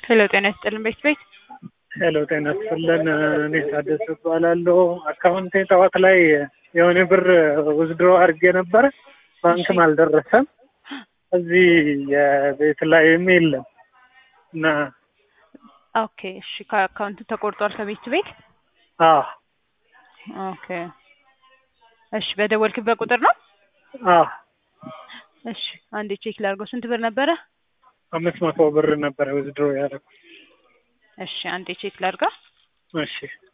ሄሎ ጤና ይስጥልን ቤት ቤት ሄሎ ጤና ይስጥልን። እኔ ታደሰ እባላለሁ። አካውንቴ ጠዋት ላይ የሆነ ብር ውዝድሮ አድርጌ ነበረ፣ ባንክም አልደረሰም። እዚህ የቤት ላይም የለም እና ኦኬ እሺ ከአካውንቱ ተቆርጧል ከቤት ቤት አዎ ኦኬ እሺ በደወልክበት ቁጥር ነው አዎ እሺ አንዴ ቼክ ላድርገው ስንት ብር ነበረ አምስት መቶ ብር ነበረ ውዝድሮ ያደረኩት። እሺ አንዴ ቼክ ላድርገው እሺ